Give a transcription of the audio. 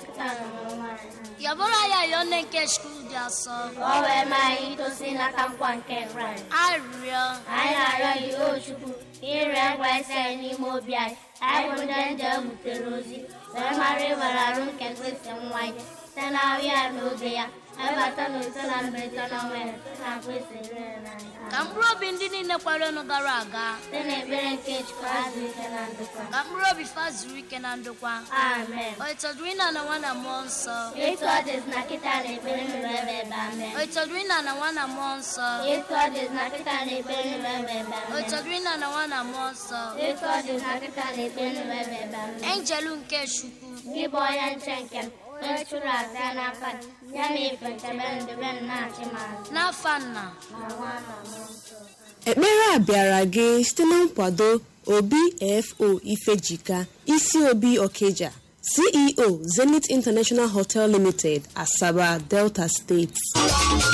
kịta na nwaanyị yabụrụ ya yọọ nne nke skul dị asọ ka ọ wee maa anyị itosi n'aka nkwa nke kraịst arịrịọ anyị na-arịọ gị o chukwu ka ịrịọ nkwa isi anyị n'ime obi anyị anyị bụ ndị nje butere ozi wee mara ịbara arụ nke kristi nwa ya site na ahụ ya na oge ya ebata na ise na mberede na ọnwa ya site na kristi rere n'anya ka mkpụrụ obi ndị niile kwarenu gara aga site na ekpere nke chukwu azụ ike na ndokwa ka mkpụrụ obi fa zuru ike na ndokwa amen o ịtọdụrụ ịna na nwa na mmụọ nsọ etu ọ dịzi na kịta na ekpere nụrụ ebe ebe amen o ịtọdụrụ ịna na nwa na mmụọ nsọ etu ọ dịzi na kịta na ekpere nụrụ ebe ebe o amen ịtọdụrụ ịna na nwa na mmụọ nsọ etu ọ dịzi na kịta na ekpere nụrụ ebe ebe amen enjelu nke chukwu gị bụ onye nche nke m onye chụrụ aja n'aka gị, ya na ife nchebe ndebe m na-achị m azụ n'afa nna na nwa na mmụọ nsọ ekpere a bịara gị site na nkwado obfo ifejika isi obi okeja ceo zenith international hotel limited asaba delta steeti